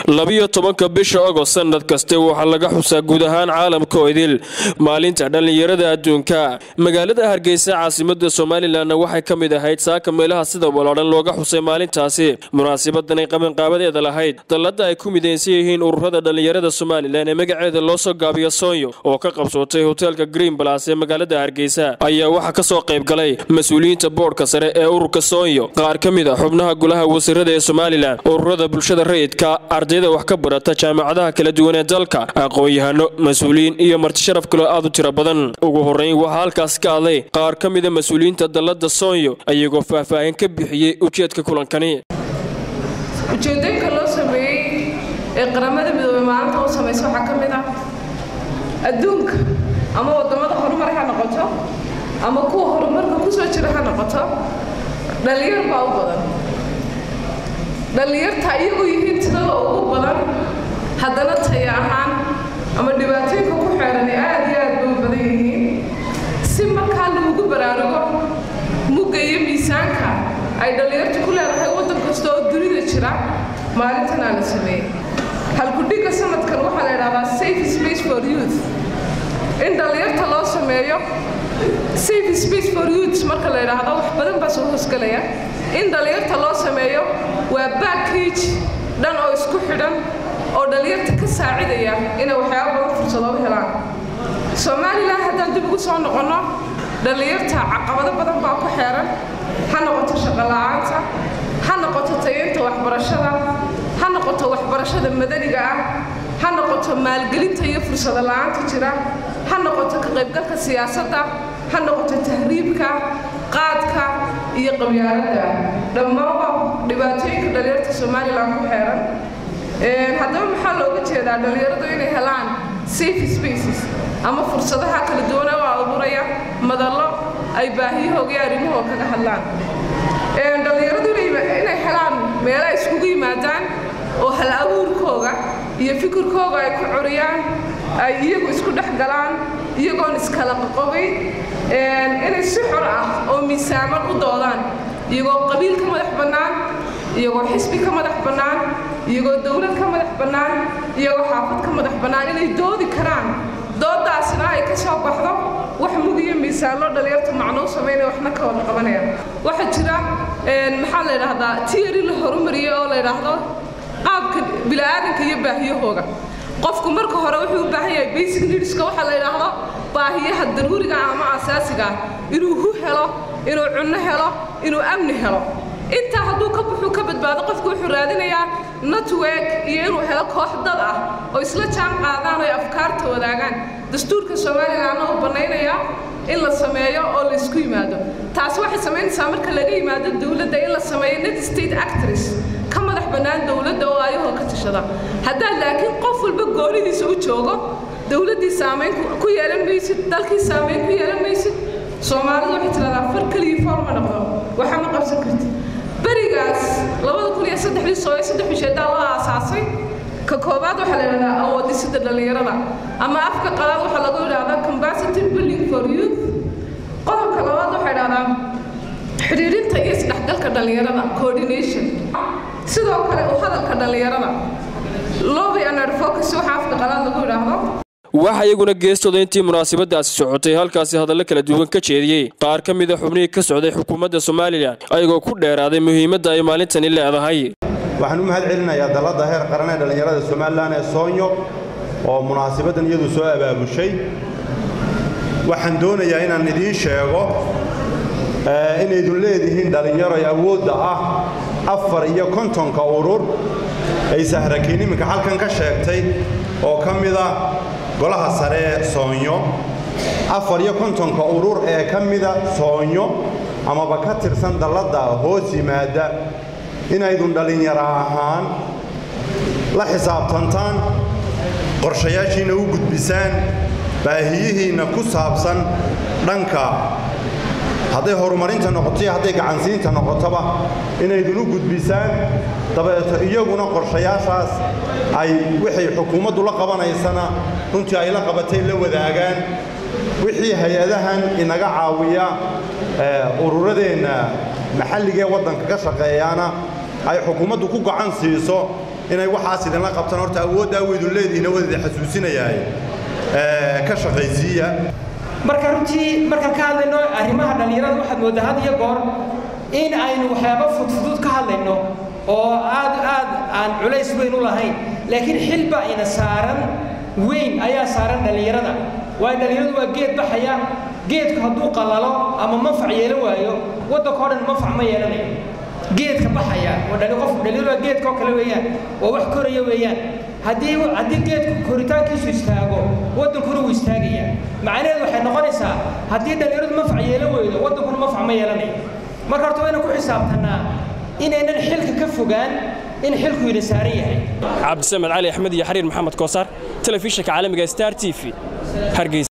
labiyo tobanka bisha ogost sanad kaste waxaa laga xusaa guud ahaan caalamka oo idil maalinta dhallinyarada adduunka magaalada hargeysa caasimada somalilanna waxay ka mid ahayd saaka meelaha sida walaadhan looga xusay maalintaasi munaasabadan ay qabanqaabadeeda lahayd dallada ay ku midaysan yihiin ururada dhallinyarada somalilan ee magaceeda loo soo gaabiyo soonyo oo ka qabsootay hoteelka green balas ee magaalada hargeysa ayaa waxaa kasoo qayb galay mas-uuliyiinta boodhka sare ee ururka soonyo qaar ka mid a xubnaha golaha wasiirada ee somalilan ururada bulshada rayidka ardayda wax ka barata jaamacadaha kala duwan ee dalka aqoon-yahano mas-uuliyiin iyo martisharaf kaloo aad u tiro badan ugu horreyn waxaa halkaas ka hadlay qaar ka mida mas-uuliyiinta dallada soonyo ayagoo faahfaahin ka bixiyey ujeedka kulankani ujeedooyinka loo sameeyey ee qaramada midoobey maalinta u samaysa waxaa ka mid ah adduunka ama waddamada horumar ha noqoto ama kuwa horumarka ku soo jira ha noqoto dhallinyar baa u badan dhallinyarta iyagoo yihiin tirada ugu badan haddana taya ahaan ama dhibaatooyinka ku xeeran ee aad iyo aad bay u badan yihiin si markaa lagugu baraarugo mugga iyo miisaanka ay dhallinyartu ku leedahay waddan kasta oo dunida jira maalintan aa la sameeyey halkudhigga sanadkan waxaa la idhahdaa safe space for youth in dhallinyarta loo sameeyo safe space for youth marka la idhaahdo wax badan baa soo hoosgelaya in dhallinyarta loo sameeyo waa backage dhan oo isku xidhan oo dhallinyarta ka saacidaya inay waxyaaba badan fursado u helaan somalilan haddaan dib ugu soo noqonno dhallinyarta caqabado badan baa ku xeeran ha noqoto shaqola'aanta ha noqoto tayeynta waxbarashada ha noqoto waxbarashada madaniga ah ha noqoto maalgelinta iyo fursado la'aanta jira ha noqoto ka qaybgalka siyaasadda ha noqoto tahriibka qaadka iyo qabyaaladda dhammaanba dhibaatooyinka dhallinyarta somalilan ku xeeran haddaba maxaa looga jeedaa dhallinyaradu inay helaan safe spaces ama fursadaha kala duwana oo abuuraya madallo ay baahiyahooga iyo arrimahooga kaga hadlaan dhallinyaradu inay helaan meelo ay iskugu yimaadaan oo hal abuurkooga iyo fikirkooga ay ku curiyaan ay iyagu isku dhex galaan iyagoon iskala qoqobayn inay si xor ah oo miisaaman u doodaan iyagoo qabiil ka madax bannaan iyagoo xisbi ka madax bannaan iyagoo dowlad ka madax bannaan iyagoo xaafad ka madax bannaan inay doodi karaan doodaasna ay ka soo baxdo wax mugiyo miisaanloo dhallinyarta macnuu samaynaya waxna ka wada qabanaya waxaa jira maxaa la yidhaahdaa tiyari la horumariyey oo la yidhaahdo qaabka bila'aadanka iyo baahiyahooga qofku marka hore wuxuu u baahan yahay basic needska waxaa la yidhaahdo baahiyaha daruuriga ama asaasiga ah inuu hu helo inuu cunno helo inuu amni helo intaa hadduu ka buxuu ka badbaado qofku wuxuu raadinayaa network iyo inuu helo koox dad ah oo isla jaan qaadaan oo ay afkaarta wadaagaan dastuurka somalilanna uu bannaynayaa in la sameeyo oo la isku yimaado taasi waxay samaynaysaa marka laga yimaado dowladda in la sameeyo net state actress ka madax bannaan dowladda oo ayahoo ka tashada haddaad laakiin qof walba goonidiisa u joogo dowladdii saamayn ku yeelan maysid dalkii saamayn ku yeelan maysid soomaalidu waxay tiradaa far keligii foorma noqdo waxa ma qabsan kartid berigaas labada kun iyo saddexdii sooye saddex bisheedaa loo aasaasay ka koobaad waxaa la yidhahdaa awoodisida dhallinyarada ama afka qalaad waxaa lagu yidhahdaa capacity building for youth qodobka labaad waxaa yidhahdaa xidhiidhinta iyo isdhexgalka dhallinyarada coordination sidoo kale u hadalka dhallinyarada lobby and advocacy waxaa afka qalaad lagu yidhaahdo waxaa iyaguna geestooda intii munaasabadaasi socotay halkaasi hadallo kala duwan ka jeediyey qaar ka mida xubnihii ka socday xukuumadda somalilan ayagoo ku dheeraaday muhiimadda ay maalintani leedahay waxaan u mahad celinayaa dalladda heer qaran ee dhallinyarada somalilan ee soonyo oo munaasabaddan iyadu soo abaabushay waxaan doonayaa inaan idiin sheego inaydun leedihiin dhallinyaroy awoodda ah afar iyo kontonka urur ay sahrakiin iminka halkan ka sheegtay oo ka mida golaha sare ee soonyo afar iyo kontonka urur ee ka mida soonyo amaba ka tirsan dalladda hoos yimaadda inaydun dhallinyaro ahaan la xisaabtantaan qorshayaashiinna u gudbisaan baahiyihiinna ku saabsan dhanka hadday horumarinta noqoto iyo hadday gacansiinta noqotoba inaydun u gudbisaan dabeeto iyaguna qorshayaashaas ay wixay xukuumaddu la qabanaysana runtii ay la qabatay la wadaagaan wixii hay-adahan inaga caawiya ururadeenna maxalligee waddanka ka shaqeeyaana ay xukuumaddu ku gacan siiso inay waxaas idinla qabtaan horta awooddaa weydun leedihiina wadida xasuusinayaay ka shaqaysiiya marka runtii markaan ka hadlayno arrimaha dhallinyarada waxaad mooddaa had iyo goor in aynu waxyaabo fudfudud ka hadlayno oo aad aad aan culays weyn u lahayn laakiin xilba ina saaran weyn ayaa saaran dhallinyarada waayo dhallinyaradu waa geed baxaya geedku hadduu qalalo ama manfac yeelan waayo waddanka o dhan manfac ma yeelanayo geedka baxaya oo qof dhallinyaradu waa geedka oo kale weeyaan waa wax koraya weeyaan haddii haddii geedku koritaankiisu istaago waddankuna wuu istaagayaa macnaheedu waxay noqonaysaa haddii dhallinyaradu manfac yeelan weydo waddankuna manfac ma yeelanayo marka horta wayna ku xisaabtannaa inaynan xilka ka fogaan in xilku ina saaran yahay cabdisamed cali axmed iyo xariir maxamed koosaar telefishinka caalamiga star t v hargeysa